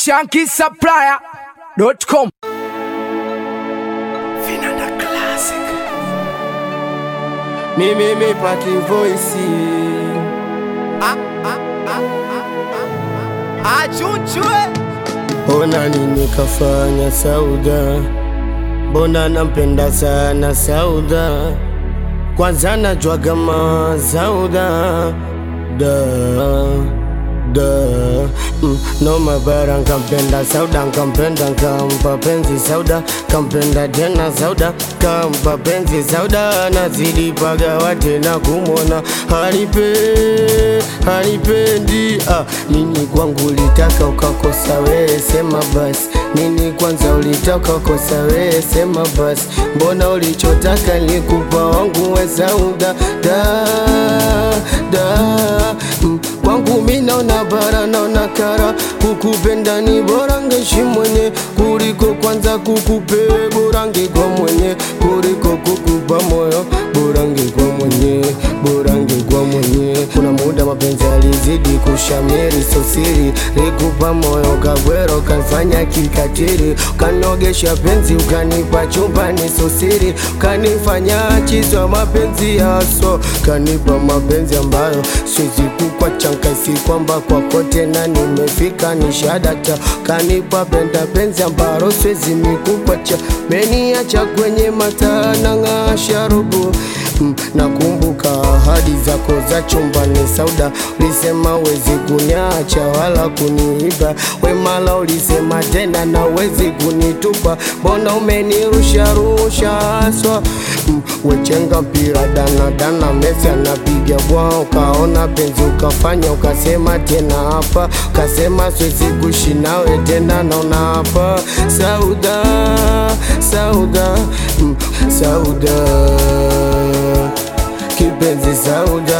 shankisupplier.com Vinanda Classic. Mimi mipati voice Achuchwe. Ona nini kafanya Sauda, mbona nampenda sana Sauda, kwanza najua kama Sauda da da mm, no mabara nkampenda Sauda nkampenda nkampa penzi Sauda kampenda tena Sauda kampa penzi Sauda nazidi pagawa tena kumwona hanipe hanipendi ah, nini kwangu ulitaka ukakosa wewe sema basi nini kwanza ulitaka ukosa wewe sema basi mbona ulichotaka nilikupa wangu we Sauda da da mm, kwangu mi naona bara naona kara kukupenda ni bora ngeshi mwenye kuliko kwanza kukupe bora ngekwa mwenye kuliko kukupa moyo bora ngekwa mwenye bora ngekwa mwenye kuna muda mapenzi alizidi kushamiri sosiri likupa moyo kagwero kanfanya kikatiri ukanogesha penzi ukanipa chumbani sosiri ukanifanya chizwa mapenzi yaso kanipa mapenzi ambayo siwezi kukwacha nkaisi kwamba kwako tena nimefika ni shadata kanipa penda penzi ambaro siwezi mikukwacha meniacha kwenye mataa na ng'asha robo Mm, nakumbuka ahadi zako za chumbani Sauda, ulisema wezi kuniacha wala kuniiba. Wemala ulisema tena na wezi kunitupa, mbona umenirusha rusha haswa? Mm, wechenga mpira dana dana, Messi anapiga bwa, ukaona penzi ukafanya, ukasema tena hapa, ukasema siwezi kuishi nawe tena, naona hapa Sauda, Sauda, mm, Sauda kipenzi Sauda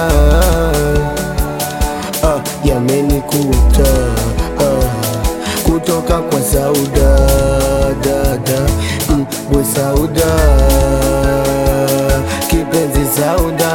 ah, yamenikuta ah, kutoka kwa Sauda dada mm, we Sauda kipenzi Sauda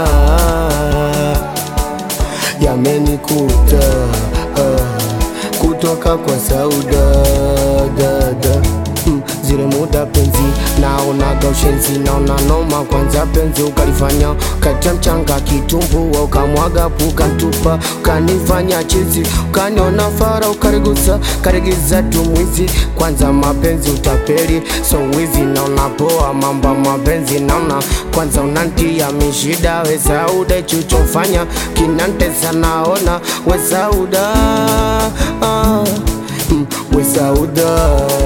yamenikuta ah, kutoka kwa Sauda dada mm, zile muda penzi naonaga ushenzi naona noma kwanza penzi ukalifanya katia mchanga kitumbua ukamwaga puka ntupa ukanifanya chizi ukaniona fara ukarigusa karigiza tumwizi kwanza mapenzi utapeli so wizi naona poa mamba mapenzi naona kwanza unantia mishida we Sauda chuchofanya kinantesa naona we Sauda ah, mm, we Sauda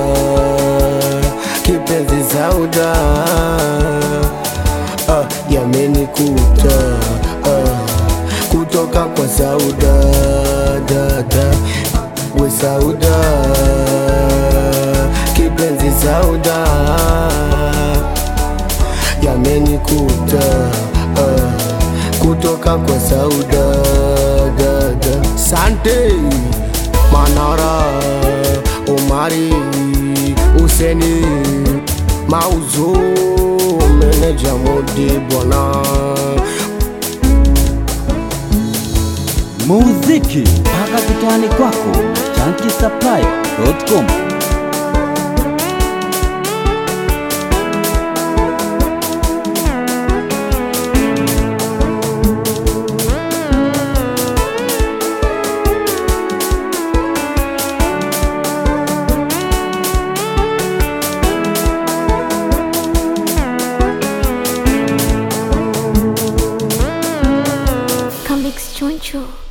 kipenzi Sauda ah, yamenikuta ah, kutoka kwa Sauda dada we Sauda kipenzi Sauda yamenikuta ah, kutoka kwa Sauda dada Sante Manara Omari Useni Mauzo Meneja Modi Bwana muziki mpaka kitani kwako chankisapply.com Comics Choncho.